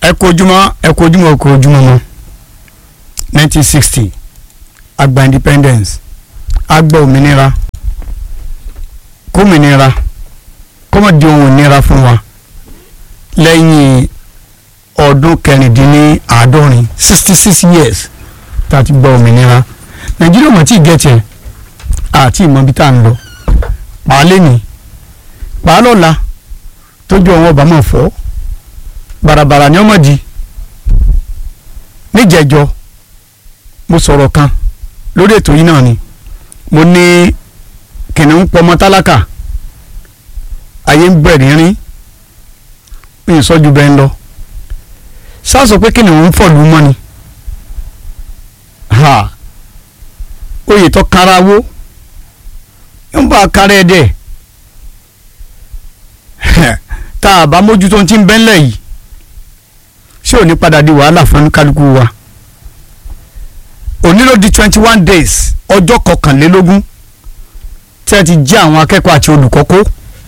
ẹ kú ojúmọ́ ẹ kú ojúmọ́ ẹ kú ojúmọ́ mọ́ nineteen sixty àgbà independence àgbà òmìnira kómìnira kọ́mọ̀dé ohun ìnira fún wa lẹ́yìn ọdún kẹrìndínláàádọ́rin sixty six years tá a ti gba òmìnira nàìjíríà mọ̀ tí ì gẹ̀tẹ̀ àti ìmọ̀ bí tá à ń lọ pàálẹ́ ni pàálọ́la tójú ọwọ́ ọba máa fọ́ bàràbàrà ni ọmọ di níjẹ̀jọ mo sọ̀rọ̀ kan lórí ètò yìí náà ni mo ní kìnìún pọmọ tálákà ayé ń bẹ̀rẹ̀ rín bí ìsọ́jú bẹ́ẹ̀ ń lọ ṣáà sọ pé kìnìún ń fọ̀lú mọ́ ni ha oyè tó kára wó ń bá a kára ẹ̀ dẹ̀ tá a bá mójútó ti ń bẹ́ńlẹ̀ yìí ṣé ò ní padà di wàhálà fún kálukú wa òní ló di twenty one days ọjọ́ kọkànlélógún tí a ti jí àwọn akẹ́kọ̀ọ́ àti olùkọ́ kó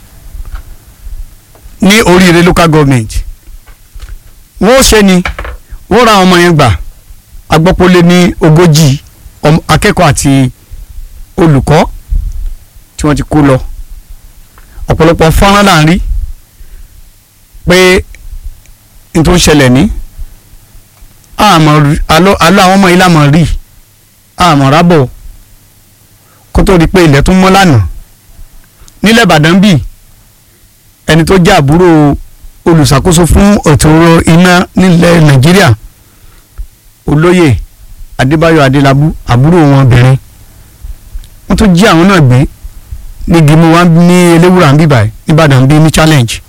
ní oríire local government wọ́n ó ṣe ni wọ́n ra ọmọ yẹn gbà agbọ́pọ̀lé ní ogójì akẹ́kọ̀ọ́ àti olùkọ́ tí wọ́n ti kó lọ ọ̀pọ̀lọpọ̀ fọ́nrán là ń rí pé n tó ń ṣẹlẹ̀ ní àmọ́ alọ́ àwọn ọmọ ilé àmọ́ rí àmọ́ rábọ̀ kó tó di pé ilẹ̀ tún mọ́ lánàá nílẹ̀ Ìbàdàn bíi ẹni tó jẹ́ àbúrò olùṣàkóso fún ètò iná nílẹ̀ Nàìjíríà olóyè Adébáyọ̀ Adélábù àbúrò wọn obìnrin wọ́n tó jí àwọn náà gbé ní gimu wa ní eléwúrà ń bíbà nìbàdàn bíi ní challenge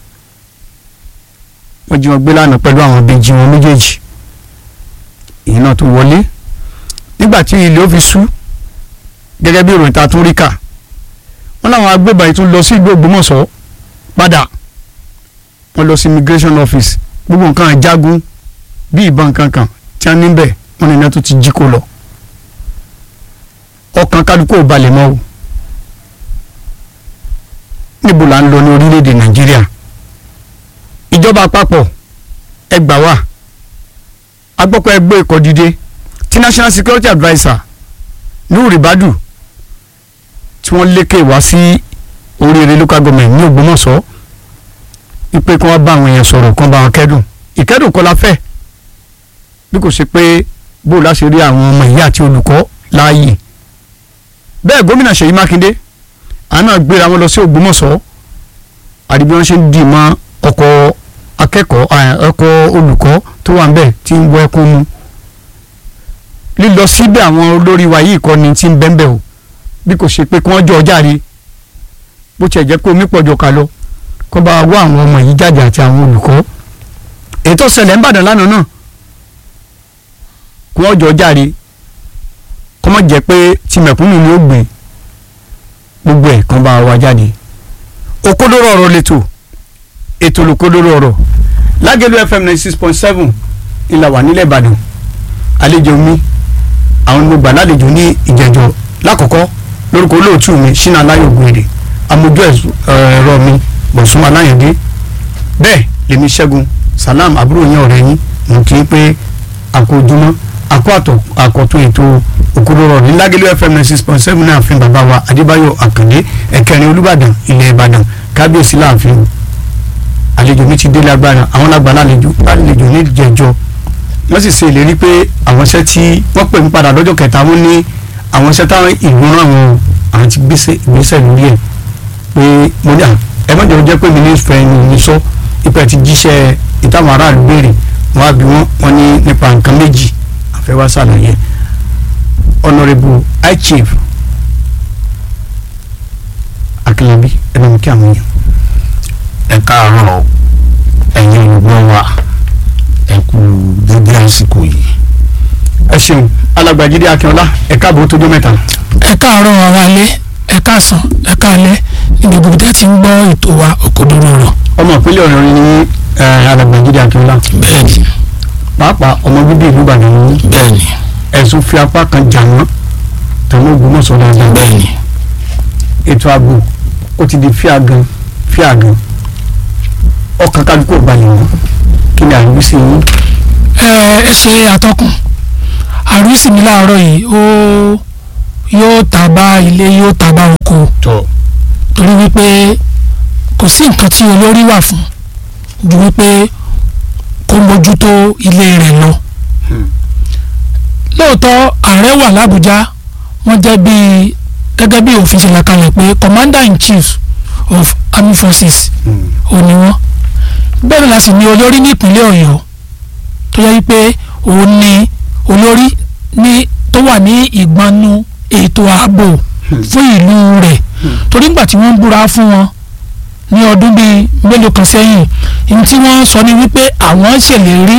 wọ́n jí wọn gbé lánàá pẹ̀lú àwọn ìbejì wọn méjèèjì èyí náà tó wọlé nígbà tí ilé ó fi sú gẹ́gẹ́ bí ìròyìn ta tún rí kà wọ́n láwọn agbébọn yìí tún lọ sí ìlú Ògbómọ̀ṣọ́ padà wọ́n lọ sí immigration office gbogbo nǹkan àjágún bí ìbọn kankan tí wọ́n níbẹ̀ wọ́n ní iná tó ti jí kó lọ ọkàn kálukú ò balẹ̀ mọ́ o níbo là ń lọ ní orílẹ̀-èdè Nàìjíríà ìjọba àpapọ̀ ẹ gbà wá agbọ́pọ̀ ẹgbẹ́ ikọ̀ dìde tí National Security Adviser Nuhu Ribadu tí wọ́n lékè wá sí oríire local government ní Ògbómọ̀ṣọ́ wípé kí wọ́n bá àwọn èèyàn sọ̀rọ̀ kí wọ́n bá wọn kẹ́dùn ìkẹ́dùn kọ́ la fẹ́ bí kò ṣe pé bó láṣẹ rí àwọn ọmọ ìyá àti olùkọ́ láàyè bẹ́ẹ̀ gómìnà Ṣèyí Mákindé àná gbéra wọn lọ sí Ògbómọ̀ṣọ́ àdìbí wọn ṣe ń dì mọ́ ọkọ̀ akẹ́kọ̀ọ́ ọkọ̀ olùkọ́ tó wà níbẹ̀ tí ń wọ ẹkún mu lílọ síbẹ̀ àwọn olórí wa yìí kọ́ ni tí ń bẹ́ńbẹ́ o bí kò ṣe pé kí wọ́n jọ ọjàre bó tiẹ̀ jẹ́ pé omi pọ̀jọ ká lọ kó bá wá àwọn ọmọ yìí jáde àti àwọn olùkọ́ èyí tó ṣẹlẹ̀ ń bàdàn lánàá náà kí wọ́n jọ ọjàre kó má jẹ́ pé tí mẹ̀kúnnù ni ó gbé gbogbo ẹ̀ kan bá wa jáde òkodoro ọ̀rọ̀ lẹ́tọ̀ ètò olùkodoro ọ̀rọ̀ lágẹ̀lú fm ninety six point seven ìlà wà nílẹ̀ ìbàdàn àlejò mi àwọn gbogbo àlejò ní ìjẹjọ lákọ̀ọ́kọ́ lórúkọ olóòtú mi ṣínà aláyọ̀ gbèrè amójú ẹ̀rọ mi bọ̀sùn aláyọ̀dé bẹ́ẹ̀ lèmi ṣẹ́gun salam àbúrò yẹn ọ̀rẹ́ yín mo kì í pé àkójúmọ́ àkó àkọ́tún ètò òkodoro ọ̀rọ̀ ní lágẹ̀lú fm ninety six point seven náà fún bàbá wa adébáyọ̀ àkàndé ẹ̀kẹrin olúbàdàn ilẹ̀ ìbàdàn kábíyèsí láàfin àlejò mi ti dé lágbára àwọn lágbára àlejò àlejò ní ìjẹjọ wọ́n sì ṣe ìlérí pé àwọn iṣẹ́ tí wọ́n pè mí padà lọ́jọ́ kẹta wọ́n ní àwọn iṣẹ́ táwọn ìgbóná àwọn àwọn ti gbèsè ìgbésẹ̀ lórí ẹ̀ pé mo ní à ẹ má jẹ́ jẹ́ pé mi ní fẹ́ ni mi sọ ipò ti jíṣẹ́ ìtàwọn aráàlú béèrè wọ́n á bí wọ́n wọ́n ní nípa nǹkan méjì àfẹ́ wá ṣàlàyé honourable high chief akínlábí ẹnu mi kí àwọn èèyàn ẹ káàárọ̀ ẹ̀yin olùgbọ́ wa ẹ kú dédé àsìkò yìí. ẹ ṣeun alàgbàjídé akínọlá ẹ káàbọ̀ tó dó mẹ́ta. ẹ káàárọ̀ àwọn alẹ́ ẹ káàsán ẹ káalẹ́ níbi gbogbo tẹ́ ti ń gbọ́ ètò wa òkodoro ọ̀rọ̀. ọmọ ìpínlẹ̀ ọ̀yọ́ ni alàgbàjídé akínọlá bẹ́ẹ̀ni pàápàá ọmọ bíbí ìlú ìbàdàn ni bẹ́ẹ̀ni ẹ̀sùn fi apá kan jà wọ́n tẹ̀wọ́n ògbómọ̀ṣọ́ dáadáa bẹ́ẹ̀ni ètò ààbò ó ti di fíàgàn fíàgàn ọkàn kálukú ò balẹ̀ wọn kí ni àríwísí yín. ẹ ẹ ṣe àtọkùn àrísí mi láàárọ̀ yìí ó yóò ta bá ilé yóò ta bá oko tọ́ torí wípé kò sí nǹkan tí olórí wà fún ju wípé kó mójútó ilé rẹ̀ lọ. Hmm. lóòótọ́ ààrẹ wà lábújá wọ́n jẹ́ bíi gẹ́gẹ́ bí òfin ṣe là kalẹ̀ pé commander in chief of army forces ò ní wọ́n bẹ́ẹ̀ ni la sì ní olórí ní ìpínlẹ̀ ọ̀yọ́ tó yẹ wípé òun ni olórí ní tó wà ní ìgbọnú ètò ààbò fún ìlú rẹ̀ torí nígbà tí wọ́n ń búra fún wọn ní ọdún bíi mélòó kan sẹ́yìn ní tí wọ́n sọ ni wípé àwọn ṣèlérí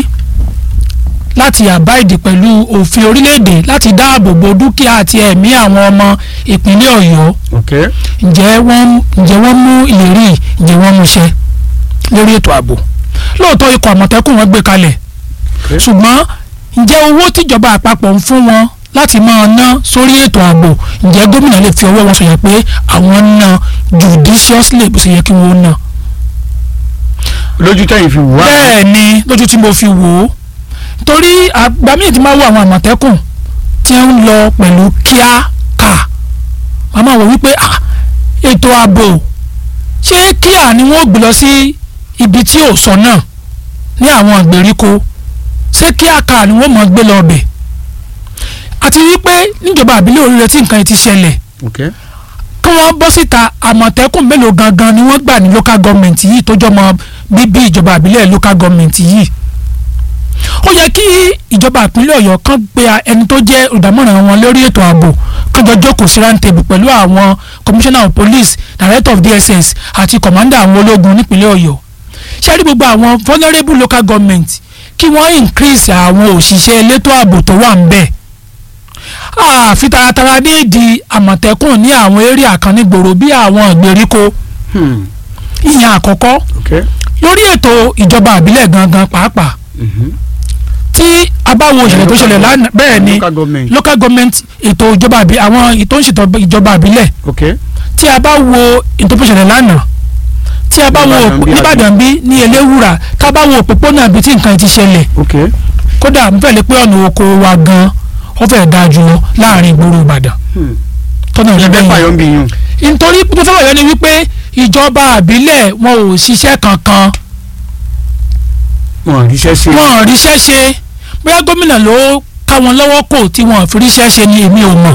láti abide pẹ̀lú òfin orílẹ̀-èdè láti dáàbò bo dúkìá àti ẹ̀mí àwọn ọmọ ìpínlẹ̀ ọ̀yọ́ ok ǹjẹ́ wọ́n ǹjẹ́ wọ́n mú ìlérí yìí, ǹjẹ́ wọ́n mú ṣẹ lórí ètò ààbò lóòótọ́ ikọ̀ àmọ̀tẹ́kùn wọn gbé kalẹ̀ ok ṣùgbọ́n ǹjẹ́ owó tíjọba àpapọ̀ ń fún wọn láti máa ná sórí ètò ààbò ǹjẹ́ gómìnà lè fi ọwọ́ wọn sọ̀yà pé àwọn ń ná judiciously bó ṣe yẹ kí wọ́n ná. lójú tẹ̀yìn fi wá. bẹ́ẹ̀ ni lójú tí mo fi wò ó torí àgbà míì ti máa wo àwọn àmọ̀tẹ́kùn tí ń lọ pẹ̀lú kíákà wọ́n máa wò wípé ah, ètò ààbò ṣé kíá ni wọ́n gbé lọ sí ibi tí ò sọ náà ní àwọn ìgbèríko ṣé kíákà ni wọ́n máa gbé lọ ọbẹ̀ àti wípé níjọba àbílẹ̀ oríire tí nǹkan yìí ti ṣẹlẹ̀ ok kí wọ́n bọ́ síta àmọ̀tẹ́kùn mélòó gangan ni wọ́n gbà ní local government yìí tó jọmọ bíbí ìjọba àbílẹ̀ local government yìí ó yẹ kí ìjọba ìpínlẹ̀ ọ̀yọ́ kan gbé ẹni tó jẹ́ olùdámọ̀ràn wọn lórí ètò ààbò kan jọ jókòó sí round table pẹ̀lú àwọn commissioner of police director of dss àti commander àwọn ológun nípínlẹ̀ ọ̀yọ́ ṣé rí gbogbo àwọn vulnerable local government kí wọ́n increase àwọn òṣìṣẹ́ elétò ààbò tó wà ń bẹ̀ àfi taratara ní ìdí àmọ̀tẹ́kùn ní àwọn area kan nígboro bí àwọn ìgbèríko hmm. ìyẹn àkọ́kọ́ ok lórí ètò ìjọba àbílẹ̀ gangan pàápàá mhm. tí a bá wo ìṣẹ̀lẹ̀ tó ṣẹlẹ̀ lánàá bẹ́ẹ̀ ni local government local government ètò ìjọba àbí àwọn ètò ìṣètò ìjọba àbílẹ̀ ok tí a bá wo ètò tó ṣẹlẹ̀ lánàá tí a bá wo Nìbàdàn bí nìbàdàn bí ní eléwúrà tá a bá wo òpópónà bí tí nǹkan ti ṣẹlẹ̀ ok kódà n fẹ́ lè pé ọ̀nà oko wa gan ó fẹ́ dáa jù lọ láàrin ìgboro ìbàdàn hmm. tọ́nà ilé ìrẹ́bẹ̀ fàyọ̀ ń bí yún. nítorí tó fẹ́ wáyé ni wípé ìjọba àbílẹ̀ wọn ò ṣiṣẹ́ kankan wọn ríṣẹ́ sí wọn ò ríṣẹ́ ṣe bóyá gómìnà ló ká wọn lọ́wọ́ kò tí wọn ò fi ríṣẹ́ ṣe ni èmi ò mọ̀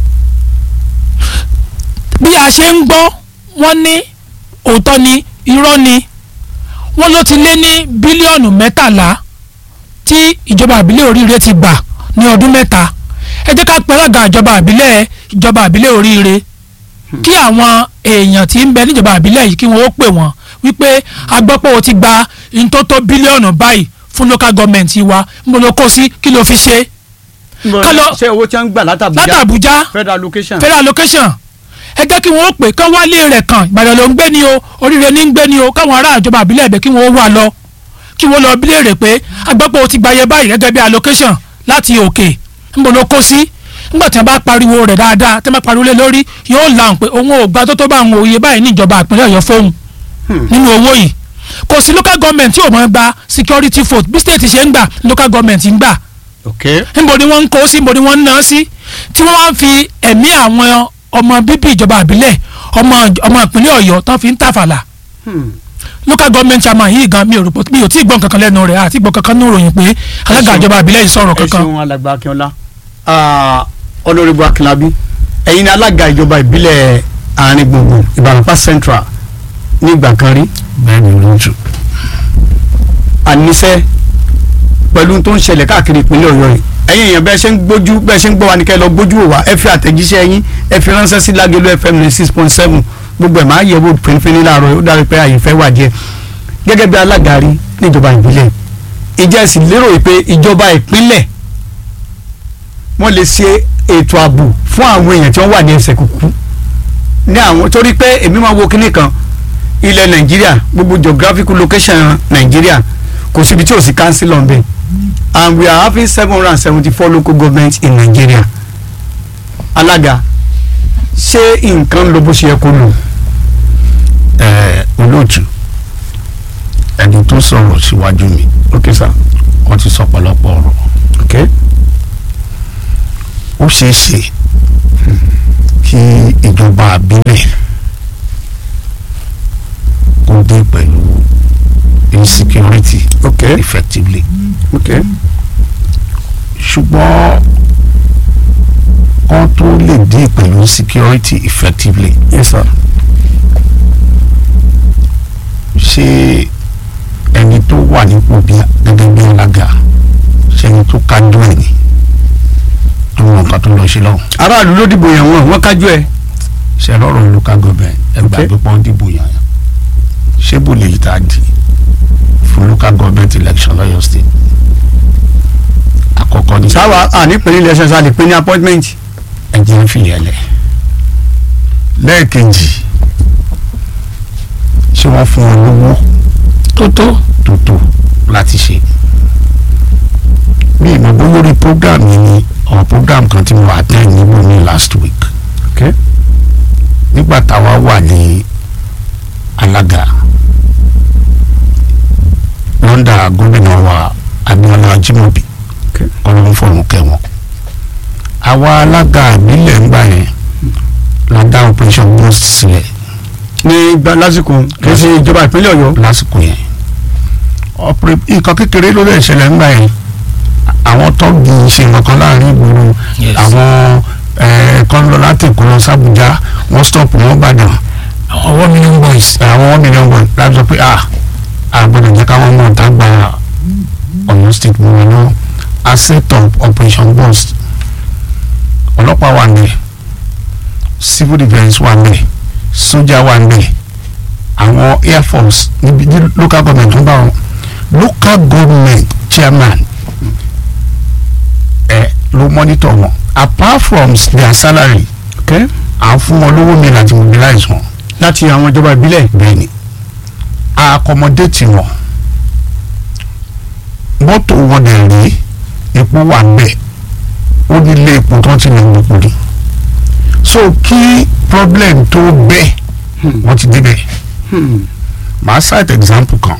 bí a ṣe ń gbọ́ wọ́n ní òótọ́ ni irọ́ ni wọ́n ló ti lé ní bílíọ̀nù mẹ́tàlá tí ìjọba àbílẹ̀ oríire ti gbà ní ọdún mẹ́ta ẹ jẹ́ ká pẹ́lẹ́gà ìjọba àbílẹ̀ ìjọba àbílẹ̀ oríire kí àwọn èèyàn tí ń bẹ níjọba àbílẹ̀ yìí kí wọ́n ó pè wọ́n wípé agbọ́pọ̀ o ti gba ntótó bílíọ̀nù báyìí fún local government wa mo lọ kó sí kí ló fi ṣe Kálọ̀- ṣé owó tí wọ́n ń gbà látàbújá látàbújá federal location. federal location ẹ jẹ́ kí wọ́n ó pè kán wálé rẹ̀ kàn ìbàdàn ló ń gbé ni o oríire ní ń gbé ni o káwọn ará ìjọba àbílẹ̀ ẹ̀bẹ̀ kí wọ́n ó wà lọ kí wọ́n lọ bílẹ̀ rẹ̀ pé agbọ́pọ̀ o ti gba iye báyìí gẹ́gẹ́ bí allocation láti òkè níbo ló kó sí nígbà tí wọ́n bá pariwo rẹ̀ dáadáa tí wọ́n bá pariwo lé lórí yóò lahùn pé òun ò gba tó tó bá àwọn òye báyìí ní ìjọba ìpínlẹ̀ ọ̀yọ́ fóun Hmm. nínú owó yìí kò sí local government tí ò mọ̀ gba security vote bí state ṣe ń gbà local government ń gbà ok níbo ni wọ́n ń kó sí níbo ni wọ́n ń ná sí tí wọ́n wá ń fi ẹ̀mí àwọn ọmọ bíbí ìjọba àbílẹ̀ ọmọ ọmọ ìpínlẹ̀ ọ̀yọ́ tán fi ń tàfàlà hmm. local government chairman yìí gan mi ò rò pé mi ò tí ì gbọ́n kankan lẹ́nu rẹ̀ àti gbọ́n kankan ní ìròyìn pé alága ṣeun. ìjọba àbílẹ̀ yìí sọ̀rọ̀ ẹ kankan ṣeun alàgbà akínọlá ọlọ́rẹ́bù akínlábí ẹ̀yin ni alága ìjọba ìbílẹ̀ àárín gbùngbùn ìbàràpá central ní ìgbà kan rí bẹ́ẹ̀ ni lóòtù àníṣe pẹ̀lú tó ń ṣẹlẹ̀ káàkiri ìpínlẹ̀ ọ̀yọ́ yìí ẹ̀yin èèyàn bẹ́ẹ̀ ṣe ń gbójú bẹ́ẹ̀ ṣe ń gbọ́ wa ní kẹ́ ẹ lọ gbójú wò wá ẹ fi àtẹ̀jíṣẹ́ yín ẹ fi ránṣẹ́ sí lágẹ̀lú fm ní six point seven gbogbo ẹ̀ máa yẹ̀ wò pínpín láàárọ̀ yìí ó dárí pé àyè fẹ́ wà díẹ̀ gẹ́gẹ́ bí alága rí níjọba ìbílẹ̀ ìjẹ́ ẹ sì lérò pé ìjọba ìpínlẹ̀ wọ́n lè ṣe ètò ààbò fún àwọn èèyàn tí wọ́n wà ní ẹsẹ̀ kúkú ní àwọn torí pé èmi máa wo kinní kan ilẹ̀ nàìjíríà gbogbo geographical location nàìjíríà kò síbi tí ò sí council on bẹ́ẹ̀ and we are having seven hundred and seventy four local governments in Nigeria alága ṣé nǹkan ló bó ṣe yẹ kó lò ẹ olóòtú ẹni tó sọ̀rọ̀ síwájú mi ok sir wọ́n ti sọ pọ̀lọpọ̀ ọ̀rọ̀ ok ó ṣeé ṣe kí ìjọba àbílẹ̀ kó dé pẹ̀lú insecurity ok effectively ok ṣùgbọ́n kán tó lè dé pẹ̀lú insecurity effectively yes sir ṣé ẹni tó wà nípò bí gẹ́gẹ́ bí alága ṣé ẹni tó kájú ẹ̀ ni tó mọ nǹkan tó lọ ṣe lọ́hùn aráàlú ló dìbò yàn wọn wọn kájú ẹ ṣe lọ́rọ̀ local government ẹgbẹ́ Okay. àgbẹ̀pọ̀ dìbò yàn yàn ṣé bò lè yí tá a di fún local government election lọ́yọ̀ state àkọ́kọ́ ní sáwà ànípínlẹ̀ ilẹ̀ ṣẹṣẹ àlè pé ní appointment ẹjẹ́ ń fìyẹn lẹ̀ lẹ́ẹ̀kejì ṣé wọ́n fún wọn lówó tó tó tó tó láti ṣe bí ìmọ̀ bó lórí program yìí ni ọ̀ program kan tí mo attend níbo ní last week ok nígbà táwa wà ní alága lọ́ndà gómìnà wa Abíọ́lá Ajímọ̀bí Okay. ọlọ́run fọ̀run kẹwọn àwa alága ìbílẹ̀ ńgbà yẹn la dá operation burst sílẹ̀ ní gba lásìkò kì í ṣe ìjọba ìpínlẹ̀ Ọ̀yọ́ lásìkò yẹn ọ̀pẹ nǹkan kékeré ló lè ṣẹlẹ̀ ńgbà yẹn àwọn tọ́gì ṣe nǹkan láàrin ìgboro Yes. àwọn kan lọ láti Èkó lọ sábùjá wọ́n stop wọ́n gbàdàn àwọn ọwọ́ million boys àwọn mílíọ̀nù bọ̀ láti sọ pé ah àgbọ̀dọ̀ jẹ́ káwọn mọ̀ tá gba Ọ̀yọ́ state mọ̀ wọn náà a set up operation burst ọlọ́pàá wà ní civil defence wà ní sójà wà ní àwọn air force níbi ní local government ń bá wọn local government chairman ẹ ló monitor wọn apart from their salary ok à ń fún wọn lówó mi láti mobilize wọn láti àwọn ìjọba ìbílẹ̀ bẹ́ẹ̀ ni a accommodate wọn mọ́tò wọn dẹ̀ rí epo wà bẹ́ẹ̀ ó ní ilé epo tó ti lè wọ́pọ̀ ni so kí problem tó bẹ́ẹ̀ wọ́n ti débẹ̀ Hmm. màá cite example kan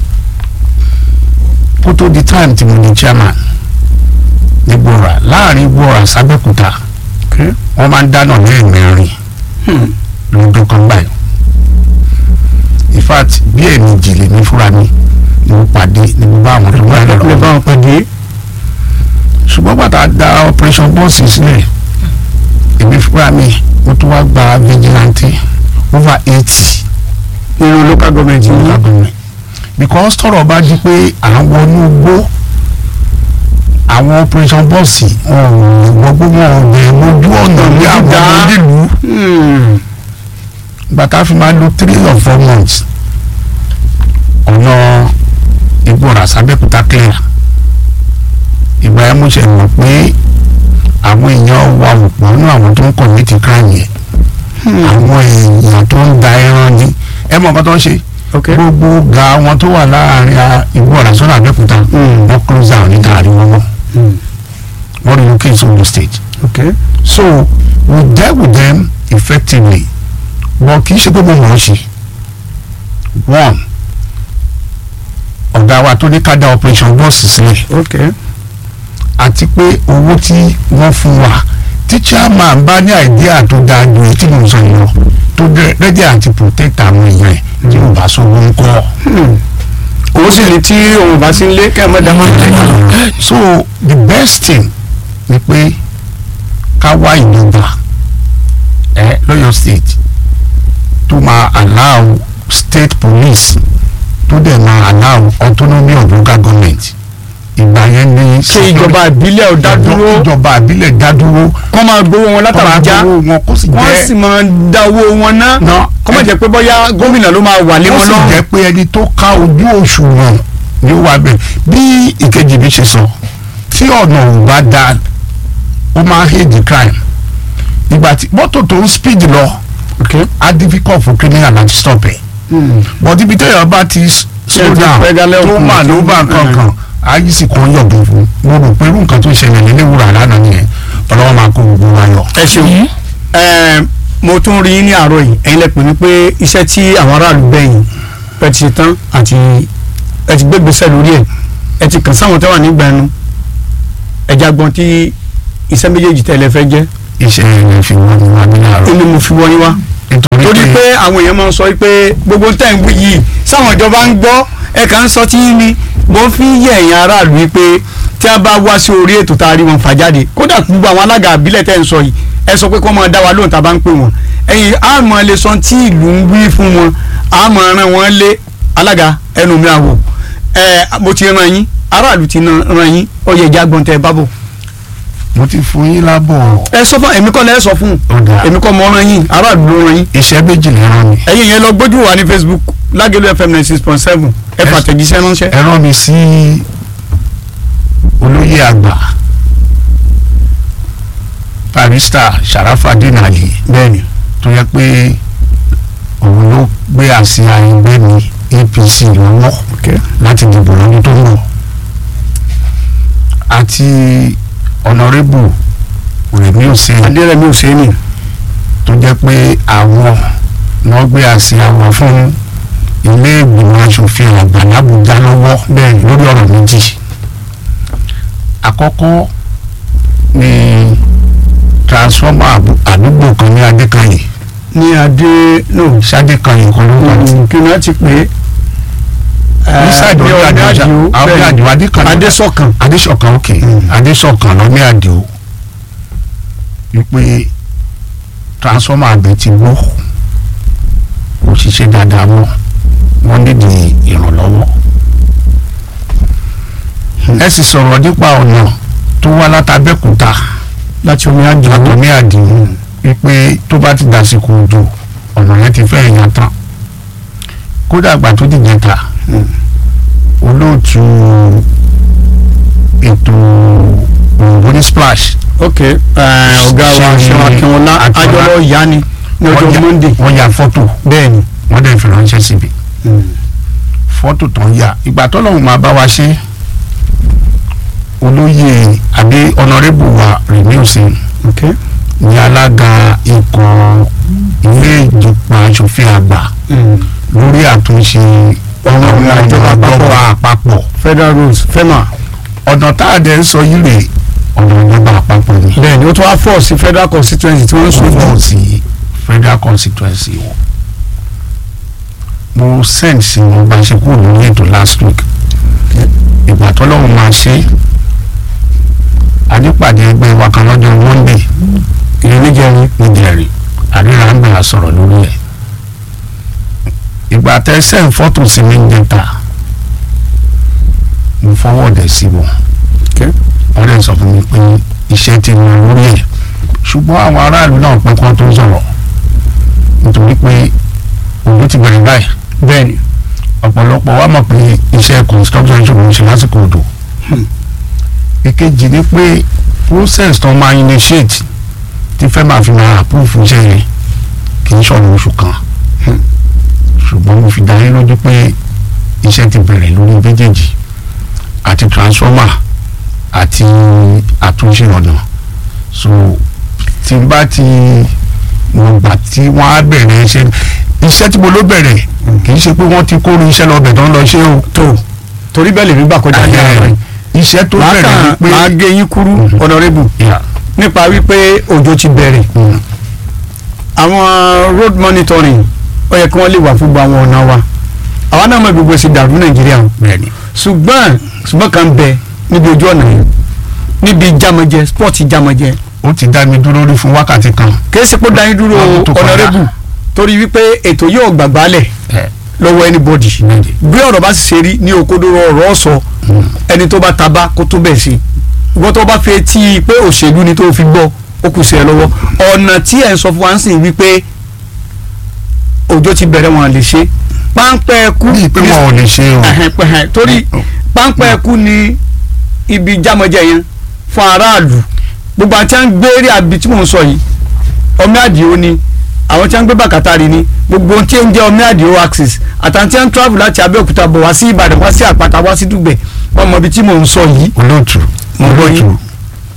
kó tó di time tí mo ní chairman ní gbòòrà láàrin gbòòrà sábẹ́kúta ok wọ́n máa ń dáná lẹ́ẹ̀mẹrin Hmm. lọ́dún kan báyìí in fact bí ẹ̀mí jìlè ní fúra mi ni mo pàdé ni mo bá àwọn tó wà lè bá lọ́wọ́ wọn pàdé ṣùgbọ́n bàtà da operation bọ́ọ̀sì sílẹ̀ èmi fúra mi mo tún wá gba vigilante over eighty nínú local government ní yìí agbègbè because tọ́rọ̀ bá di pé à ń wọnú igbó àwọn operation bọ́ọ̀sì wọn ò gbogbo wọn ò bẹ̀rẹ̀ lójú ọ̀nà ní àwọn Dá. onílùú Hmm. gbàtà fi máa lo three or four months ọ̀nà ìgbọ̀nà sábẹ́kúta clear ìgbà yẹn mo ṣe mọ̀ pé àwọn èèyàn wa ò pọ̀ nínú àwọn tó ń commit crime yẹn àwọn èèyàn tó ń da ẹran ni ẹ mọ̀ nǹkan tó ń ṣe ok gbogbo ga wọn tó wà láàrin ìgbọ̀nà sọ́nà àbẹ́kúta Hmm. wọ́n close down ní tààrí wọn mọ́ Hmm. wọ́n relocate to the state ok so we dealt with them effectively wọn kì í ṣe pé mo mọ̀ ọ́ ṣe one ọ̀gá wa tó ní ká dá operation bọ́ọ̀sì sílẹ̀ ok àti pé owó tí wọ́n fún wa tí chairman bá ní àìdíà tó dáa ju èyí tí mo sọ yìí lọ tó rẹ́dí àti protect àwọn èèyàn ẹ̀ tí mo bá sọ owó ń kọ́ Hmm. òun sì ní tí òun bá sí ń lé kẹ́ ẹ mọ́ dá máa ń tẹ̀ so the best thing ni pé ká wá ìjọba ẹ lọ́yọ̀ state tó máa allow state police tó dẹ̀ máa allow autonomy of local government ìgbà yẹn ní. ṣe ìjọba ìbílẹ̀ ò dá dúró ìjọba àbílẹ̀ dá dúró kọ́ máa gbowó wọn látàbújá owó wọn kó sì wọ́n sì jẹ́ máa dá owó wọn ná ná kọ́ máa jẹ́ pé bóyá gómìnà ló máa wà lé kó wọn sì lọ́rùn jẹ́ pé ẹni tó ká ojú òṣùwọ̀n ni ó wà bẹ́ẹ̀ bí ìkejì mi ṣe sọ tí ọ̀nà ò bá da ó máa ń hate the crime ìgbà tí mọ́tò tó ń speed lọ ok á difficult for criminal láti stop ẹ̀ Hmm. but ibi tẹ́yọ̀ bá ti s- slow ti down pẹ́ dálẹ́ tó òkun mà ló bá Mm. kankan ayé sì kàn yọ̀bù fún mo rò pé irú nǹkan tó ṣẹlẹ̀ nílé wúrà lánàá nìyẹn ọlọ́wọ́ máa kó gbogbo wa yọ. ẹ ṣeun ẹ mo tún rí ní àárọ̀ yìí ẹ̀yin lẹ pè ní pé iṣẹ́ tí àwọn aráàlú bẹ̀yìn pẹ́ ti ṣe tán àti ẹ ti gbé gbèsè lórí ẹ̀ ẹ ti kàn sáwọn tẹ́wà nígbà ẹnu ẹja gbọ́n tí iṣẹ́ méjèèjì tẹ́lẹ̀ fẹ́ jẹ́ iṣẹ́ yẹn fi wọ́n ní wá ní àárọ̀ inú mo fi wọ́n wá nítorí torí pé àwọn èèyàn máa ń sọ pé gbogbo tẹ̀ ń wí yìí sáwọn ìjọba ń gbọ́ ẹ kàn ń sọ tí ni mo fi ń yẹ ẹ̀yin aráàlú yìí pé tí a bá wá sí orí ètò tá a rí wọn fà jáde kódà gbogbo àwọn alága àbílẹ̀ tẹ̀ ń sọ yìí ẹ sọ pé kó máa dá wa lóhùn tá a bá ń pè wọ́n ẹ̀yin àmọ́ lè sọ tí ìlú ń wí fún wọn àmọ́ ràn wọ́n lé alága ẹnu mi àwò ẹ mo ti ràn yín aráàlú ti ràn yín ó yẹ ìjà gbọ́n tẹ ẹ bá bọ̀ mo ti fún yín lábọ̀ ẹ sọ fún èmi kọ́ lẹ́ sọ fún ọ̀dà èmi kọ́ mọ́ ràn yín aráàlú ló ràn yín iṣẹ́ méjì lè rán mi ẹ̀yin yẹn lọ gbójú wa ní facebook lágẹ̀lú fm ninety six point seven ẹ Yes. fàtẹ̀jíṣẹ́ ránṣẹ́. ẹ rán mi sí olóyè àgbà barista Sharafadeen Ali bẹ́ẹ̀ni tó yẹ pé òun ló gbé àsíá ẹgbẹ́ mi APC lọ́wọ́ láti dìbò lọ́dún tó ń bọ̀ àti ọ̀nàrẹ́bù Rẹ̀mí Hussein adérẹ̀mí hùsẹ́ni tó jẹ́ pé àwọn náà gbé àsíá wọn fún ilé ìgbìmọ̀ asòfin àgbà l'Àbújá lọ́wọ́ bẹ́ẹ̀ lórí ọ̀rọ̀ méjì àkọ́kọ́ ni transformer àbú- àdúgbò kan ní Adékanyè ní adé no Ṣadékanyè kan ló wà ní kí ni wọ́n ti pè é. Inside ní ọ̀dọ̀ ọ̀dọ̀ Àdìó, àdìo àwọn bẹ́ẹ̀ni. Àdìó, Adékanyè. adésọ̀kan Adéṣọ̀kan ok Mm. Adéṣọ̀kan lọ ní Àdìó wípé transformer àgbẹ̀ ti gbó kò ṣiṣẹ́ dáadáa mọ́ wọ́n nídìí ìrànlọ́wọ́ ẹ sì sọ̀rọ̀ nípa ọ̀nà tó wá látàbẹ́kúta láti omi àdìo látọ̀ ní Àdìó wípé tó bá ti dàsìkò òjò ọ̀nà yẹn ti fẹ́ yan tán kódà àgbà tó dìjẹ́ ta olóòtú ètò òyìnbó ní splash ok ẹ, ọ̀gá wa Ṣé- ṣẹ́wọ̀n akínwọ́lá Akínọlá. ajọ́lọ́ ìyá ni ní wọ́n ọjọ́ ya- monday wọ́n ya fọ́tò bẹ́ẹ̀ni wọ́n dẹ̀ fi ránṣẹ́ síbi fọ́tò tó ń yà ìgbà tó lọ́hùn máa bá wa ṣe olóyè àbí ọ̀nàrẹ́bù wa Rẹ̀mí Hussein ok ní alága ikọ̀ ilé ìjọba aṣòfin àgbà lórí àtúnṣe Ọ̀nà ọ̀nà ìjọba ìjọba àpapọ̀ federal rules fema ọ̀nà tá a dẹ̀ ń sọ yìí rè ọ̀nà ìjọba àpapọ̀ ni bẹ́ẹ̀ni ó tún wá fọ́ sí federal constituency tí wọ́n ń wọ́n sojú fọ́ sí federal constituency wọn. mo send sí wọn bá ṣe kúrò lórí ètò last week ìgbà tọ́lọ́run máa ṣe àdípàdé ẹgbẹ́ wa kan lọ́jọ́ monday ìrìn níjẹrin níjẹ̀rì àríra ń bẹ̀rẹ̀ sọ̀rọ̀ lórí ẹ̀ ìgbà tẹ send fọ́tò sí mi ń jẹta mo fọwọ́dẹ̀ sí wọn Okay. wọ́n lè sọ fún mi pé iṣẹ́ ti lọ lórí ẹ̀ ṣùgbọ́n àwọn aráàlú náà pẹ́ kán tó sọ̀rọ̀ nítorí pé òjò ti bẹ̀rẹ̀ báyìí bẹ́ẹ̀ni ọ̀pọ̀lọpọ̀ wa mọ̀ pé iṣẹ́ construction ṣòro ń ṣe lásìkò odò èkejì ni pé process tó máa initiate tí fẹ́ máa fi máa approve iṣẹ́ yẹn kì í ṣọ̀rọ̀ oṣù kan ṣùgbọ́n mo fi dá yín lójú pé iṣẹ́ ti bẹ̀rẹ̀ lórí méjèèjì àti transformer àti àtúnṣe ọ̀nà so tí n bá ti mo gbà tí wọ́n á bẹ̀rẹ̀ iṣẹ́ iṣẹ́ tí mo ló bẹ̀rẹ̀ kì í ṣe pé wọ́n ti kóró iṣẹ́ lọ bẹ̀ tó ń lọ ṣe o tó torí bẹ́ẹ̀ lèmi gbà kọjá ní ara rẹ̀ iṣẹ́ tó máa bẹ̀rẹ̀ ni kàn pé máa gé yín kúrú Mhm. honorable Yeah. nípa wípé òjò ti bẹ̀rẹ̀ Mm. àwọn road monitoring ó yẹ kí wọ́n lè wà fún gbogbo àwọn ọ̀nà wa àwa náà mọ gbogbo èsì dàrú nàìjíríà o bẹ́ẹ̀ni ṣùgbọ́n ṣùgbọ́n kan bẹ níbi ojú ọ̀nà yẹn níbi jamajẹ sport jamajẹ ó ti dá mi dúró rí fún wákàtí kan kì í ṣe pé ó dá yín dúró Ọdún tó kọjá. honorable torí wípé ètò yóò gbàgbálẹ̀ ẹ lọ́wọ́ anybody bẹ́ẹ̀ni bí ọ̀rọ̀ bá sì ṣe rí ní òkodoro ọ̀rọ̀ sọ ẹni tó bá tabá kó tó bẹ̀ sí ìwọ́n tó bá fi etí pé òṣèlú ni tó fi gbọ́ ó kù sí ẹ lọ́wọ́ ọ̀nà tí ẹ̀ ń sọ fún wa ń sìn wípé òjò ti bẹ̀rẹ̀ wọn lè ṣe páńpẹ́ ẹkú bí pé wọn ò lè ṣe o Ẹ̀hẹ̀n, pẹ̀hẹ̀n, torí páńpẹ́ ẹkú ni ibi jámọ́jẹ yẹn fún aráàlú gbogbo àti à ń gbé eré àbí tí mò ń sọ yìí ọmọ àdìo ni àwọn tí wọ́n ń gbé bàkàtàrí ni gbogbo ohun tí ń jẹ́ ọmọ àdìo axis àtàwọn tí wọ́n ń travel láti abẹ́òkúta bọ̀ wá sí ìbàdàn wá sí àpáta wá sí dùgbẹ̀ wọ́n mọ ibi tí mò ń sọ yìí. olóòtú Mo gbọ́ yín. olóòtú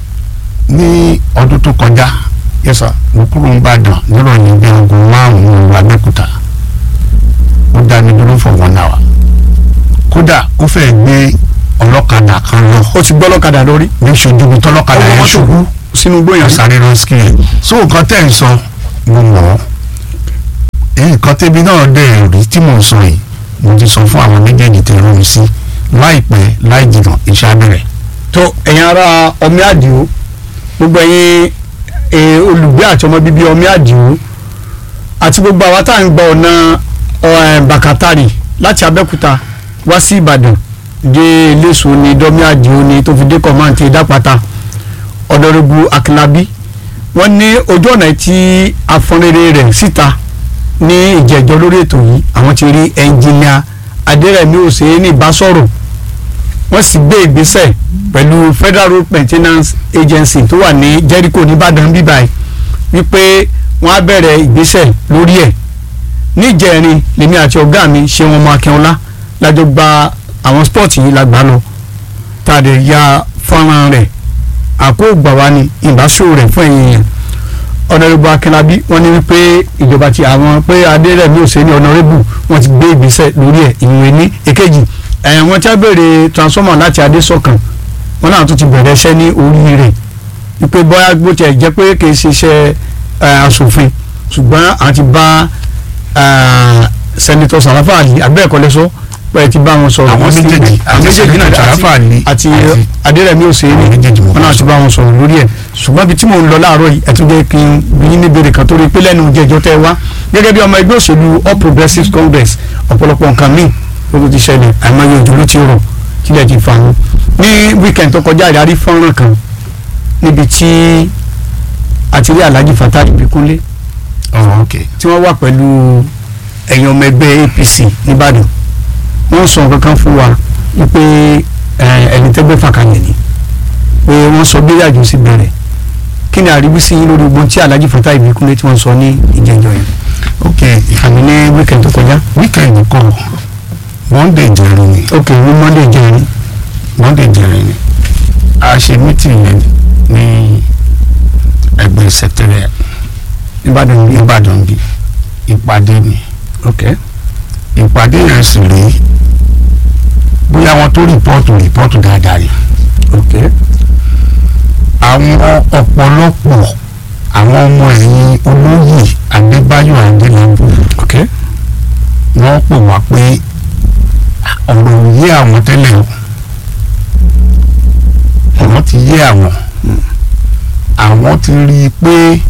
ní ọdún tó kọjá yes sir. mo kúrò ń bàdàn nírọ̀lẹ́ bí aago márùn-ún abẹ́òkúta ó dá mi dúró for one hour kódà ó fẹ́ gbé ọlọ́kadà kan lọ ó ti gbọ́ lọ́kadà lórí ní ṣojú mi tọ́lọ́kadà ọmọ yẹn mọ́tò ṣubú sínú gbóyàn yàn sáré ránṣẹ́ ẹ̀ so nǹkan tẹ̀ ń sọ mo mọ̀ ọ́ èyí nǹkan tẹ́bi náà dẹ̀ rí tí mò ń sọ yìí mo ti sọ fún àwọn méjèèjì tẹ̀ rán mi sí láìpẹ́ láì jìnnà iṣẹ́ abẹ́rẹ́ tó ẹ̀yin ará ọmí àdìo gbogbo ẹ̀yin eh, olùgbé àti ọmọ bíbí ọmí àdìo àti gbogbo àwa tá à ń gba ọ̀nà eh, bàkátàrì láti abẹ́òkúta wá sí ìbàdàn dé iléeṣò ní dọ́mí àdìo ní tó fi dé kọ̀máǹtì ìdápàtà ọ̀dọ́rẹ́bù akínlábí wọ́n ní ojú ọ̀nà tí afọ́nrẹ́rẹ́ rẹ̀ síta ní ìjẹ́jọ́ lórí ètò yìí àwọn ti rí ẹnjìnìà adẹ́rẹ̀mí òsèéní bá sọ̀rọ̀ wọ́n sì gbé ìgbésẹ̀ pẹ̀lú federal road maintenance agency tó wà ní jericho nìbàdàn bíbáyìí wípé wọ́n á bẹ̀rẹ̀ ìgbésẹ̀ lórí ẹ̀ níjẹ̀rin lèmi àti ọ̀gá mi ṣe wọn mọ akínọlá lájọ gba àwọn sport yìí la gbà lọ tá a lè ya fọ́nrán rẹ̀ àkóògbà wa ni ìbáṣọ rẹ̀ fún ẹ̀yìn yẹn ọ̀nàrẹ́bù akínlábí wọ́n ní wípé ìjọba ti àwọn pé adérẹ̀mí òsèlú ọ̀nàrẹ́bù wọ́n ti gbé ìgbésẹ̀ lórí ẹ̀ ìwé ní èkejì ẹ̀yìn wọn tí a béèrè transformer láti adésọ̀kan wọn náà tún ti bẹ̀rẹ̀ iṣẹ́ ní orí rẹ̀ wípé bóyá bó tiẹ̀ jẹ́ pé kì í ṣe iṣẹ́ eh, aṣòfin ṣùgbọ́n àwọn ti bá sẹ́nitọ́ sàràfà àlì abẹ́ẹ̀kọ́ lẹ́sọ́ pé ti bá wọn sọ̀rọ̀ Àwọn wọ́n sì- méjèèjì, àwọn àti méjèèjì náà Sẹ́nitọ̀ Sàràfà Àlì àti àti- adérẹ̀mí òsèlú àwọn méjèèjì mo wọn náà bá ti bá wọn sọ̀rọ̀ lórí ẹ̀ ṣùgbọ́n ibi tí mò ń lọ láàárọ̀ yìí ẹ̀tún jẹ́ kí n bí yín níbèrè kan tó rí pé lẹ́nu jẹjọ́ tẹ́ wá gẹ́gẹ́ bí ọmọ ẹgbẹ́ òṣèlú All Progressives Congress ọ̀pọ̀lọpọ̀ nǹkan míì ló ti ṣẹlẹ̀ àìmọye òjò ló ti rọ̀ kílẹ̀ ti fà wọ́n ní weekend tó kọjá ìdarí fọ́nrán kan níbi tí àti rí Alhaji Fatai Ìbíkúnlé ọ̀rọ̀ ok tí wọ́n wà pẹ̀lú ẹ̀yin ọmọ ẹgbẹ́ APC nìbàdàn wọ́n sọ nǹkan kan fún wa wípé ẹ, ẹni tẹ́gbẹ́ fàkàlẹ̀ ni pé wọ́n sọ bí ìrìnàjò sí bẹ̀rẹ̀ kí ni àríwísí yín lórí ogun tí Alhaji Fatai Ìbíkúnlé tí wọ́n sọ ní ìjẹjọ yẹn ok àmì ní weekend tó kọjá weekend kọ monday jẹrin ni ok ní monday jẹrin monday jẹrin ni a ṣe meeting yẹn ní ẹgbẹ́ secretariat nìbàdàn bí nìbàdàn bí ìpàdé ni ok ìpàdé yẹn sì rí bóyá wọn tó rìpọ́ọ̀tù rìpọ́ọ̀tù dáadáa ni ok àwọn ọ̀pọ̀lọpọ̀ àwọn ọmọ ẹ̀yìn olóyè adébáyọ̀ adélábù ok wọ́n pè wá pé ọ̀rọ̀ ò yé àwọn tẹ́lẹ̀ o ọ̀rọ̀ ti yé àwọn àwọn ti rí i pé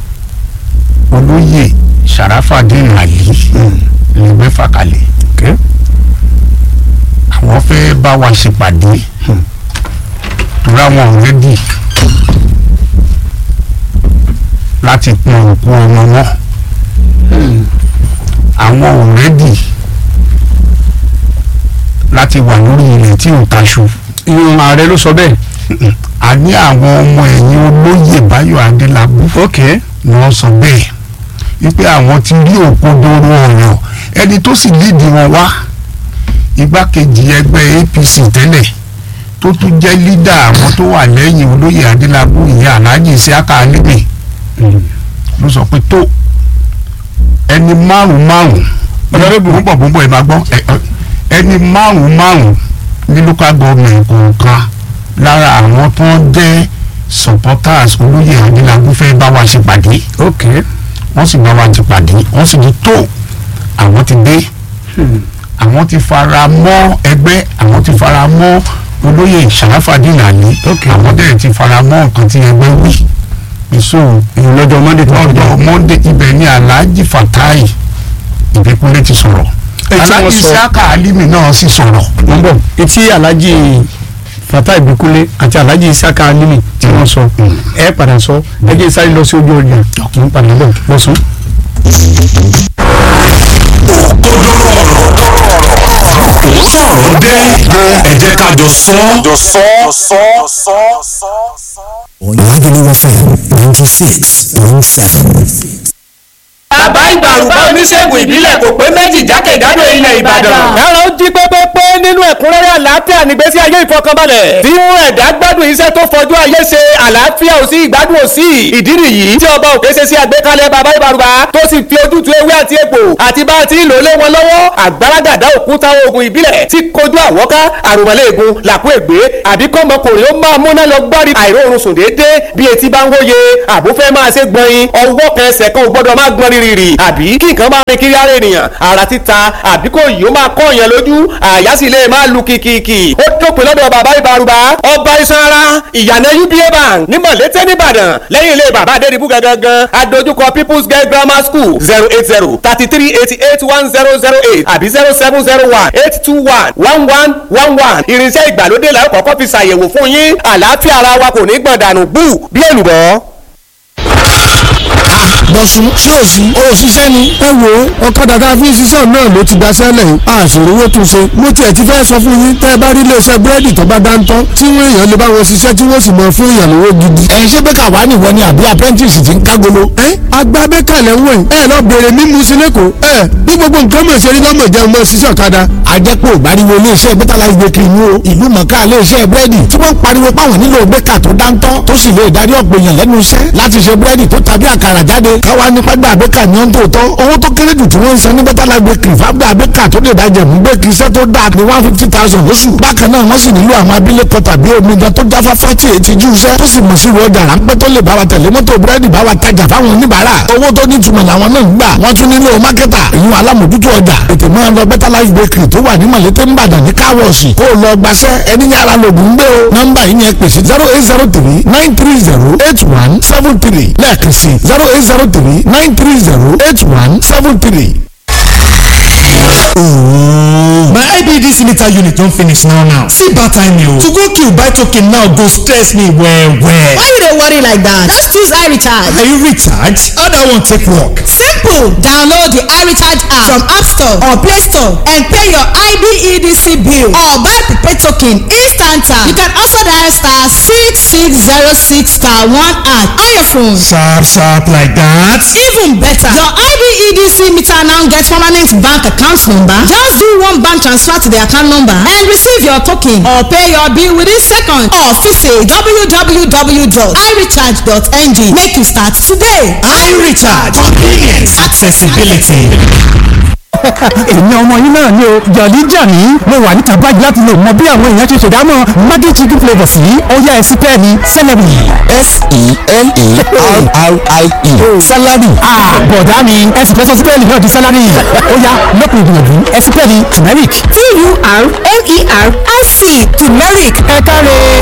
olóyè sàràfàdín àlì lè gbé fàkàlẹ̀ ok àwọn fẹ́ bá wa ṣèpàdé torí àwọn ọ̀rẹ́dì láti pọn òkú ọmọ wọn àwọn ọ̀rẹ́dì láti wà lórí ilẹ̀ tí ò taṣu ìyọ̀n ààrẹ ló sọ bẹ́ẹ̀ a ní àwọn ọmọ ẹ̀yìn olóyè báyọ̀ adélábù ok ni wọ́n sọ bẹ́ẹ̀ wípé àwọn ti rí òkodoro ọ̀rọ̀ ẹni tó sì lídìí wọn wá igbákejì ẹgbẹ́ APC tẹ́lẹ̀ tó tún jẹ́ lídà àwọn tó wà lẹ́yìn olóyè adélábù ìyá aláàjì Isiaka Alimi ló sọ pé tó ẹni márùn márùn Honorable. bọ̀ bọ̀ bọ̀ ẹ máa gbọ́ ẹ- ẹ- ẹni márùn márùn ní local government kọ̀ọ̀kan lára àwọn tó ń jẹ́ supporters olóyè adélábù fẹ́ bá wa ṣèpàdé ok wọ́n sì bá wa ṣèpàdé wọ́n sì ní tó àwọn ti dé àwọn ti fara mọ́ ẹgbẹ́ àwọn ti fara mọ́ olóyè sàràfàdín àlí Ok. àwọn dẹ̀ ti fara mọ́ nǹkan tí ẹgbẹ́ wí èso ìyọ̀n lọ́jọ́ monday tó kọjá lọ́dọ̀ monday ibẹ̀ ni alhaji fatai ìbíkúnlé ti sọ̀rọ̀ Ẹ tí wọ́n alhaji sọ- isiaka alimi náà sì sọ̀rọ̀ wọ́n bọ̀ etí alhaji Fatai Ìbíkúnlé àti alhaji Isiaka Alimi tí wọ́n sọ ẹ padà sọ ẹ jẹ́ sáré lọ sí ojú ọjà kì í padà bọ̀ lọ́sàn. sọ̀rọ̀ dé ẹ jẹ́ ká jọ sọ. jọ sọ sọ sọ sọ. Lagelu FM 96.7. bàbá ìgbàrúgbà oníṣègùn ìbílẹ̀ kò pé méjì jákèjádò ilẹ̀ ìbàdàn. ẹ̀rọ ń jí pépépé nínú ẹ̀kúnrẹ́rẹ́ àlàáfíà nígbésí ayé ìfọkànbalẹ̀ tí mú ẹ̀dá gbádùn iṣẹ́ tó fojú ayé ṣe àlàáfíà ò sí ìgbádùn ò sí ìdí nìyí tí ọba òkè ṣe sí àgbékalẹ̀ bàbá ìbàrúgbà tó sì fi ojútùú ewé àti egbò àti bá a ti ń lò lé wọn lọ́wọ́ àgbàràgàdá òkúta oògùn ìbílẹ̀ tí kojú àwọ́ká àrùmọ̀lẹ́gùn làkú ègbé àbí kọ́mọkùnrin ó máa múná lọ gbárí àìróorun sùn déédéé bí etí bá ń wóye àbúfẹ́ máa ṣe gbọ̀nyin ọwọ́ kan ẹsẹ̀ kan ò gbọ́dọ̀ máa gbọ́n rírì àbí kí nǹkan máa rin kiri ara ènìyàn ara títa àbí kò yìí ó máa kọ́ èèyàn lójú àyà sì lè máa lu kìkìkì ó dópin lọ́dọ̀ bàbá ìbárúbá ọba iṣan ara ìyànà uba bank ní mọ̀lété nìbàdàn lẹ́yìn ilé bàbá adédìbú gangan adójúkọ people's girl grammar school zero eight zero thirty three eighty eight one zero zero eight àbí zero seven zero one eight two one one one one one irinṣẹ́ ìgbàlódé la ó kọ́kọ́ fi ṣàyẹ̀wò fún yín àlàáfíà ara wa kò ní gbọ̀n dànù bú bí èlùbọ́. bọ̀sùn ṣé o sí o ṣiṣẹ́ ni. ẹ wo ọ̀kadà tá a fi ń ṣiṣẹ́ náà ló ti gbaṣẹ́ lẹ̀ yìí àṣírí owó tún ṣe. mo tiẹ̀ ti fẹ́ sọ fún yín tẹ́ ẹ bá rí iléeṣẹ́ búrẹ́dì tó bá dáńtọ́ tí wọ́n èèyàn lè bá wọn ṣiṣẹ́ tí wọ́n sì mọ fún èèyàn lówó gidi. ẹ̀yin ṣé bẹ́ẹ̀ka wà ní ìwọ ni àbí apprentice ti ń kágolo. ẹ agbá bẹ́ẹ̀ka lẹ̀ ń wẹ̀ ẹ lọ bèrè mímu sí lẹ́kọ̀ọ́ ẹ bí gbogbo nǹkan mọ̀ ṣe rí lọ́mọ jẹun mọ́ ṣiṣẹ́ ọ̀kadà. àjẹpọ̀ ìgbàriwo iléeṣẹ́ bẹ́tà láti gbé kiri wo ìlú mọ̀ká iléeṣẹ́ búrẹ́dì tí wọ́n ń pariwo páwọn nílò bẹ́ẹ̀ka tó dáńtọ́ tó sì lè darí ọ̀pọ̀ èèyàn lẹ́nu iṣẹ́ láti ṣe búrẹ́dì tó tàbí àkàrà jáde káwa ní pẹ́gbà bẹ́ẹ̀ka ní ọ́n tó tọ́ owó tó kéré jù tí wọ́n ń san ní bẹ́tà láti gbé kiri fábíà bẹ́ẹ̀ka tó lè dájẹ̀ mú bẹ́ẹ̀kì iṣẹ́ tó dáa ní one fifty thousand lóṣù bákan náà wọ́n sì nílò àwọn abilékọ tàbí omidan tó jáfáfá tí èyí ti jú iṣẹ́ tó sì mọ̀ sí ìwọ ọjà ráńpẹ́ tó lè bá wa tẹ̀lé mọ́tò búrẹ́dì bá wa tajà fáwọn oníbàárà owó tó ní ìtumọ̀ làwọn náà ń gbà wọ́n tún nílò mákẹ́tà ìyún alámòjútó ọjà ètò máa lọ bẹ́tà life bakery tó wà ní mọ̀lété ńbàdàn ní káwọ̀ọ̀sì kó o lọ gbaṣẹ́ ẹni yàrá lògùn gbé o nọ́mbà yìí yẹn pèsè zero eight zero three nine three zero eight one seven three lẹ́ẹ̀kan sí zero eight zero three nine three zero eight one seven three. My IBDC meter unit don finish now now. See bad time o. To go kill buy token now go stress me well well. Why you dey worry like that? Just choose iRecharge. Are you recharge? How that one take work? Simple! Download the iRecharge app from App Store or Play Store and pay your IBEDC bill or buy prepaid token instanta. You can also dial star six six zero six star one at on your phone. Sharp sharp like that. Even better, your IBEDC meter now get permanent bank account number. Just do one bank transfer to the account number and receive your token or pay your bill within seconds or visit www.irecharge.ng. Make you start today. iRecharge convenience accessibility. èmi ọmọ yín náà ni o jọ̀lí jàní mo wà níta báyìí láti lè mọ bí àwọn èèyàn ṣe ṣèdámọ̀ maggi chicken flavour sí ọyá ẹsí pẹ́ẹ́ni celery. s-e-l-e-r-r-i-e salary bọ̀dá mi ẹsì fẹ́ sọ sípẹ́ẹ̀lì náà di sálárì ọyá lọ́pọ̀ ìgbìyànjú ẹsí pẹ́ẹ́ni turmeric. T-U-R-M-E-R-I-C turmeric. ẹ káre